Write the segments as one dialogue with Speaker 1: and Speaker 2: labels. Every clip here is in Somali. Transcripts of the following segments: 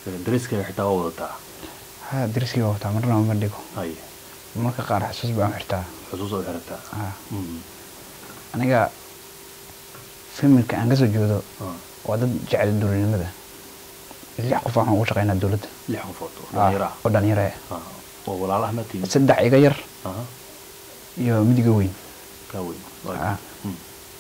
Speaker 1: dariskaaga xitaa waa wadataa
Speaker 2: ha dariskii waa wataa marna ma dhigo
Speaker 1: hay
Speaker 2: marka qaar xusuus baan xirtaa
Speaker 1: xusuus u xirataa
Speaker 2: ha
Speaker 1: Mhm.
Speaker 2: aniga familka aan kasoo jeedo
Speaker 1: Ah,
Speaker 2: waa dad jecel dowladnimada lix qof waxaan ugu shaqeynaa dowladda
Speaker 1: lix qofood oo
Speaker 2: Ah,
Speaker 1: dhalinyaro ah
Speaker 2: oo dhalinyaro ah
Speaker 1: Ah, oo walaalaha ma tihin
Speaker 2: saddex iga yar
Speaker 1: aha
Speaker 2: iyo midiga weyn
Speaker 1: kaa weyn
Speaker 2: Ah.
Speaker 1: Mm.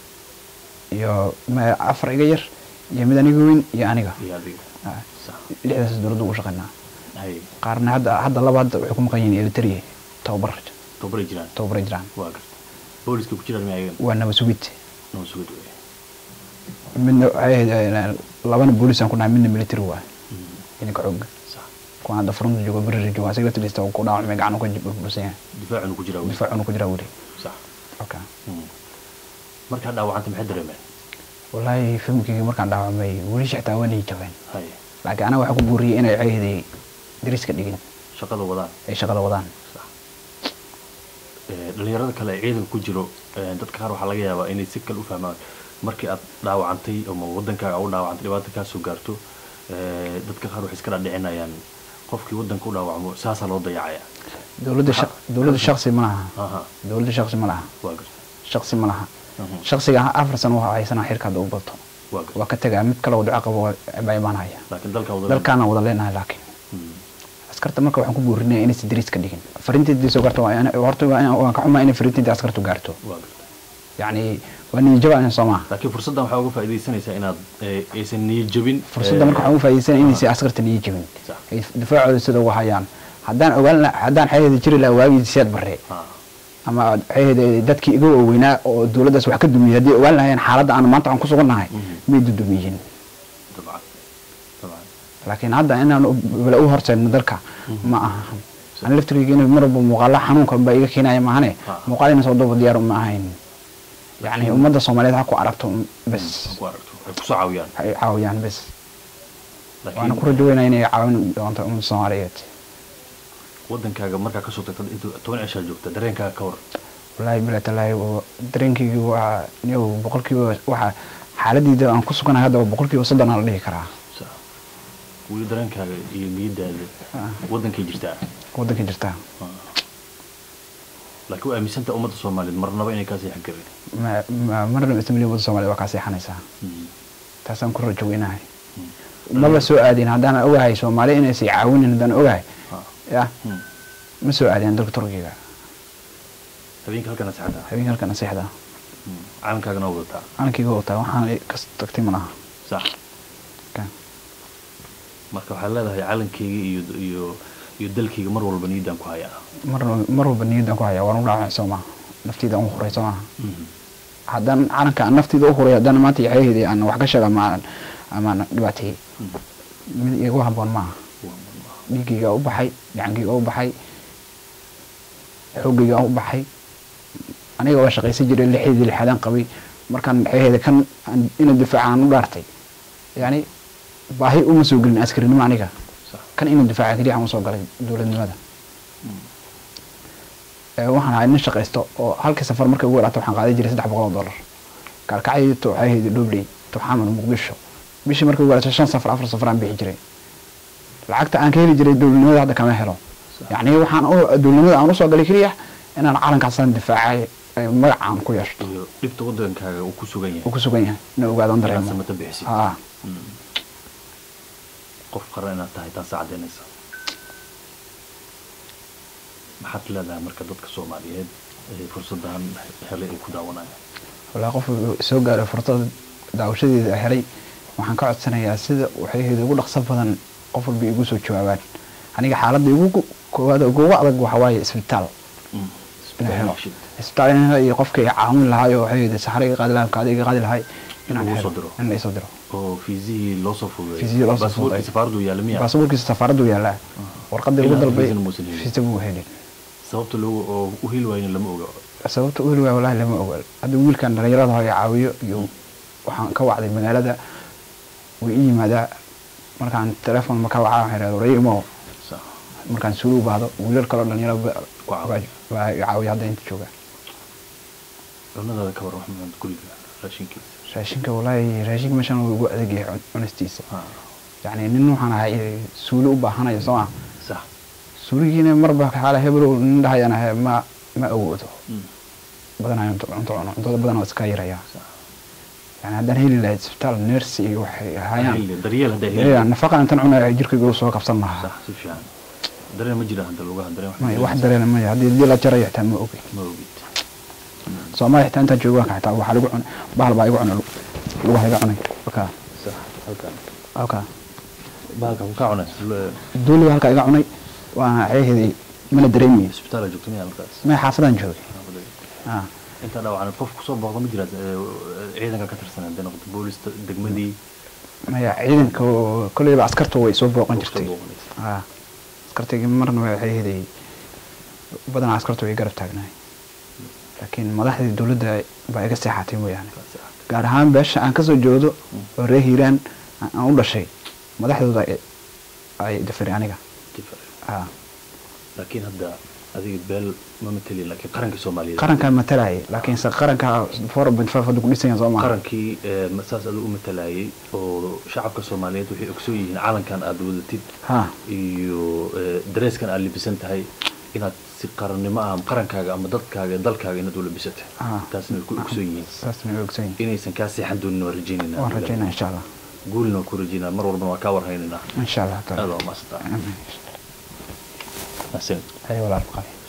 Speaker 2: iyo ma- afar iga yar iyo mid aniga weyn iyo aniga
Speaker 1: iyo adiga
Speaker 2: Ah,
Speaker 1: sax
Speaker 2: lixdaas dowladda ugu shaqeynaa
Speaker 1: hay
Speaker 2: qaarna hadda hadda laba hadda waxay ku maqan yihiin eritrea tababar
Speaker 1: tababaray jiraan
Speaker 2: tababaray jiraan
Speaker 1: waa garta booliska ku jiraan miyagan
Speaker 2: waa nabad sugid
Speaker 1: noo sugid wey
Speaker 2: midna waxay ahayd eh, labana boolis aan ku nahay midna military waa
Speaker 1: Mhm.
Speaker 2: ciidanka xoogga
Speaker 1: sax
Speaker 2: kuwan hadda furunta jooga berri jooga asiga laftigiisa uu ku dhaawacmay gacan uu ka burbursan yahay
Speaker 1: difaacuna ku jiraa wey
Speaker 2: difaacuna ku jiraa weli
Speaker 1: sax
Speaker 2: okay.
Speaker 1: Mhm. markaa dhaawacanta maxay dareemeen
Speaker 2: wallaahi familkeyga markaan dhaawacmay weli xitaa waa nii jabeen
Speaker 1: hay
Speaker 2: laakiin anaga waxaa ku buuriyey inay ceeday dariska dhigin
Speaker 1: shaqada wadaan
Speaker 2: ay shaqada wadaan
Speaker 1: sax Eh, dhalinyarada kale ee ciidanka ku jiro eh, dadka qaar waxaa laga yaabaa inay si kale u fahmaan markii aad dhaawacantay ama wadankaaga u dhaawacantay dhibaata kaa soo gaarto eh, dadka qaar waxay iska dhadhicinayaan qofkii wadanka u dhaawacmo saasaa loo dayacaya
Speaker 2: dowladda shaq- dowladda shaksi ma laha
Speaker 1: aha
Speaker 2: dowladda shaksi ma laha
Speaker 1: waa garta
Speaker 2: shaksi ma laha
Speaker 1: Mhm.
Speaker 2: shaksiga afar sano waxaa haysanaa xirka hadda u bato
Speaker 1: waa garta
Speaker 2: waa ka tegaa mid kale oo duco qabo waa- baa imaanaya
Speaker 1: laakiin dalka wada
Speaker 2: dalkaana wada leenahay laakiin
Speaker 1: Mhm.
Speaker 2: askarta marka waxaan ku buurinaya inaysan dariiska dhigin farinteedii soo gaarto waa in- horta waa in- waan ka xumaa inay farinteedii askartu gaarto
Speaker 1: waa garta
Speaker 2: yacni waa niyajaba soo maha
Speaker 1: laakiin fursaddan waxaa uga faa'iidaysanaysaa inaad eh, aysan niyad jabin
Speaker 2: fursadda marka waxaan ugu faa'iidaysanaya inaysan askarta niyo jebin
Speaker 1: Sax.
Speaker 2: ay difaacooda sida uga hayaan haddaan ogaan la- haddaan xeeheeda jiri lahaa waagii siyaad barre
Speaker 1: Ah,
Speaker 2: ama xeeheeda dadkii iga waaweynaa oo dowladdaas wax ka dumiyey haddii ogaan lahaayeen xaaladda aan maanta aan ku sugannahay
Speaker 1: Mhm.
Speaker 2: may dudumiyin
Speaker 1: dabcan dabcan
Speaker 2: laakiin hadda inaan u- wala u horseedno dalka ma aha aan laftirkeyga in mar walba muuqaala xanuunka baa iga keenaya maahane
Speaker 1: Ah.
Speaker 2: muuqaal ina soo daba diyaar ma ahayn yacni ummadda soomaaliyeed ha ku aragto bes
Speaker 1: ha ku aragto ay kusoo caawiyaan
Speaker 2: ha ay caawiyaan bes waana
Speaker 1: laakiin
Speaker 2: ku rajo weynaa inay caawin doonto ummadda soomaaliyeed
Speaker 1: wadankaaga markaa kasoo tagtad inta toban cishaa joogta dareenkaaga ka war
Speaker 2: wallaahi bila talaahi oo dareenkeygi waa niyow boqolkiiba waxa xaaladeyda aan ku suganahay hadda waa boqolkiiba soddon aan la dhihi karaa
Speaker 1: Sax. weli dareenkaaga iyo niyadaada
Speaker 2: Ah.
Speaker 1: wadankay jirtaa
Speaker 2: waddanka jirta
Speaker 1: Ah. laakiin waa aaminsanta ummadda soomaaliyeed marnaba inay kaa seexan karin
Speaker 2: Ma- ma- marna ismaliya ummadda soomaaliyed waa kaa seexanaysaa
Speaker 1: Mhm.
Speaker 2: taasaan ku rajo weynahay
Speaker 1: Mhm.
Speaker 2: maba soo aadin haddaan ogahay soomaali inaysay caawinin haddaan ogahay
Speaker 1: Ah.
Speaker 2: ya
Speaker 1: Mhm.
Speaker 2: ma soo aadeen dalka turkiga
Speaker 1: habeenka halkana saxda
Speaker 2: habeenka halka nasiixda
Speaker 1: calankaagana waa wadataa
Speaker 2: calankeyga wataa waxaan kas tagtay ma laha
Speaker 1: sax
Speaker 2: Ka.
Speaker 1: marka waxaad leedahay calankeyga iyo iyo iyo dalkeyga mar walba niyaddaan ku hayaa
Speaker 2: mar mar walba niyaddan ku haya waan u dhaawacay soo maha nafteyda aan u huray soo maha
Speaker 1: Mhm.
Speaker 2: haddaan calanka aan nafteyda u huray haddaan maanta yaxyaheedii aan wax ka sheega ama aan ama aan dhibaateeyey
Speaker 1: Mhm.
Speaker 2: mid igu habboon maaha dhiiggayga u baxay gacankayga u baxay xoogayga u baxay aniga waa shaqaysan jiray lixdeedii lixaadaan qabay markaan xeeheeda kan aan- ina difaaca aan u dhaartay yani baahi uma soo gelin askarinimo aniga
Speaker 1: sax
Speaker 2: kan ina difaaca keliya aan usoo galay dowladnimada Ee, waxaan ahay nin shaqaysto oo halkii safar markay ugu yaraato waxaan qaadan jiray saddex boqol oo dollar kaalkacyo to waxay ahayd dhobley to xamar muqdisho bishii markay ugu yaraato shan safar afar safar aan bixi jiray lacagta aan ka heli jiray dowladnimada hadda kama helo yacni waxaan u dowladnimada aan usoo galay keliya inaan calankaasaan difaacay ee magacaan ku yeeshto
Speaker 1: iyo dhibta wadankaaga uu ku sugan
Speaker 2: uu
Speaker 1: yahay
Speaker 2: ku sugan yahay ina ogaadaan
Speaker 1: inaad
Speaker 2: dareemo
Speaker 1: samata bixisid
Speaker 2: haa
Speaker 1: Mhm. qof qaran inaad tahay taasa caddaynaysa maxaad leedahay marka dadka soomaaliyeed ee fursaddan helay ay ku daawanayaan
Speaker 2: walaa qof soo gaaray fursada daawashadeeda helay waxaan ka codsanayaa sida waxay ahayd ugu dhaqso badan qof walba igu soo jawaabaan aniga xaaladda igu koowaad ugu adag waxa waaye isbitaal
Speaker 1: Mhm.
Speaker 2: inaan helo
Speaker 1: Shit.
Speaker 2: isbitaal in helo iyo qofka iga caawin lahaay oo waxay ahayd saxaro iga qaadi lahay kaadi iga qaadi lahay inaan
Speaker 1: lagu
Speaker 2: helo
Speaker 1: soo diro.
Speaker 2: in la isoo diro
Speaker 1: oo fiisihii loo soo fududeeyay
Speaker 2: Fiisihii loo soo
Speaker 1: baasaboorkii
Speaker 2: fududeeyay.
Speaker 1: safaaradu yaalla miya
Speaker 2: baasaboorkiisa safaaraddu yaallaa warqadii lagu
Speaker 1: Ilaa
Speaker 2: dalbay
Speaker 1: fiisana muusan helin.
Speaker 2: fiisa buu helin
Speaker 1: sababta loogu oo u heli waayna lama oga
Speaker 2: sababta u heli waaya walahi lama ogaal hadda wiilkan dhalinyarada haya caawiyo iyo waxaan ka wacday magaalada way ii yimaadaa markaan telefoon ma ka wacaa waxaan idhahda waraya imo
Speaker 1: sax
Speaker 2: markaan suulu baahdo wiilal kaloo dhalinyaro ba-
Speaker 1: Ku caawiya.
Speaker 2: baa- baa i caawiya hadda inta jooga
Speaker 1: cunadaada ka war wax maxamed guriga raashinkiisa
Speaker 2: raashinka wallaahi raashinka meeshan wuu ugu adag yahay cun- cunistiisa
Speaker 1: Ha.
Speaker 2: yacni nin waxaan ahay suuli u baahanaya soo ah
Speaker 1: sax
Speaker 2: suuligiina marba xaala hebelow nin dhahayaan ahay ma ma awoodo
Speaker 1: Mm.
Speaker 2: badanayo cunto cunto cuno cuntada badan waa iska yaraya
Speaker 1: sax
Speaker 2: yani haddaan heli lahayd isbitaal neersi iyo waxay hayaan
Speaker 1: Heli- daryeel hadday
Speaker 2: Ya,
Speaker 1: heli
Speaker 2: nafaqa intan cunaya jirkayga u soo kabsan lahaa
Speaker 1: sax si fiican dareen ma jira hadda lugaha dareen
Speaker 2: may wax dareena maya haddii haddii la jarayo xitaa ma ogi
Speaker 1: ma ogid
Speaker 2: soomaaliya xitaa intaan joogo waanka xitaa waxaa lagu cunay bahal baa igu cunay lug- lugaha iga cunay halkaa
Speaker 1: sax halkan
Speaker 2: halkaa
Speaker 1: bahalka ku ka cunay Lu-
Speaker 2: duuliga halkaa iga cunay waana ceeheedii mana dareemayo
Speaker 1: isbitaala joogto miyaa markaas
Speaker 2: may xaafadaan joogay ah
Speaker 1: intaa dhaawacan qof kusoo booqda ma jiraad ee, ciidanka ka tirsan hadday noqoto boolista degmadii
Speaker 2: maya ciidanka oo- kolleyba askarta way soo booqan
Speaker 1: Soo
Speaker 2: jirtay
Speaker 1: booqanaysa.
Speaker 2: ah askartaygi marna waa ceeheeday badanaa askarta way garab taagnaay laakiin madaxdii dowladda baa iga seexatay mooyaane
Speaker 1: Kaasi ah.
Speaker 2: gaar ahaan beesha aan kasoo jeedo oo reer hiiraan aan aan u dhashay madaxdooda ay- ay dafiray aniga
Speaker 1: Different.
Speaker 2: ah
Speaker 1: laakiin hadda adiga beel ma matelin laakiin qarankii soomaaliyeed
Speaker 2: qarankaa matalaya laakiin se qaranka four point five hadda ku dhisan soo maaha
Speaker 1: qarankii ee, ma- saas adigu u matalayay oo shacabka soomaaliyeed waxay ogsoon yihiin calankan aad wadatid
Speaker 2: ha
Speaker 1: iyo ee, dareeskan aad libisan tahay inaad si qarannimo ah ama qarankaaga ama dadkaaga dalkaaga inaad u labisatay
Speaker 2: Ah.
Speaker 1: taasna way ku ogsoon yihiin
Speaker 2: saas may ogsan yihiin
Speaker 1: inaysan kaa seexan doonin waan rajaynayna
Speaker 2: waan rajaynaa insha allah
Speaker 1: guulna waan ku rajaynaa mar walbana waa kaa warhaynaynaa
Speaker 2: insha allah
Speaker 1: aad waa maasanta
Speaker 2: Amiin.
Speaker 1: Mahadsanid.
Speaker 2: hay walaal qaali